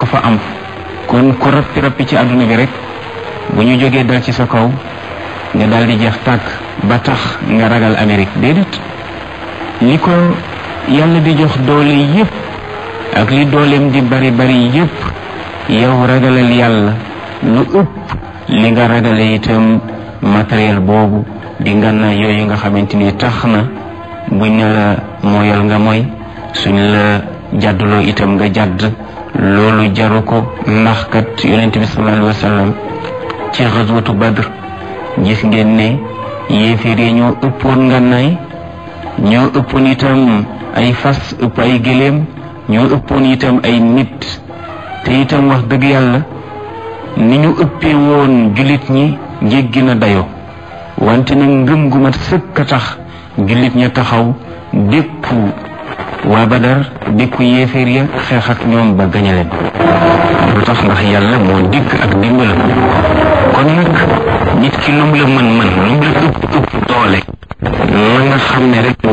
fa am kon ku rappi rappi ci àdduna bi rek bu ñu jógee dal ci sa kaw nga daal di jeex tàkk ba tax nga ragal Amérique déedéet li ko yàlla di jox doole yépp ak li dooleem di bari bari yépp yow ragalal yàlla lu ëpp li nga ragale itam matériel boobu di ngànna yooyu nga xamante ni tax na buñ ne la mooyal nga mooy suñ la jàdduloo itam nga jàdd loolu jaru ko ndax kat yonent bi sallallahu alayhi wa sallam ci xaswatu badr gis ngeen ne yéeféer yi ñoo ëppoon ngànnaay ñoo ëppoon itam ay fas ëpp ay gëléem ñoo ëppoon itam ay nit te itam wax dëgg yàlla ni ñu ëppee woon jullit ñi jéggi na dayo wante nag ngëm gu mat sëkk a tax jullit ña taxaw dékku waa badar dékku yéeféer ya xeex ak ñoom ba gañe leen lu tax ndax yàlla moo dikk ak dimbalam kon nag nit ki lum la mën mën lum la ëpp ëpp doole la nga xam ne rek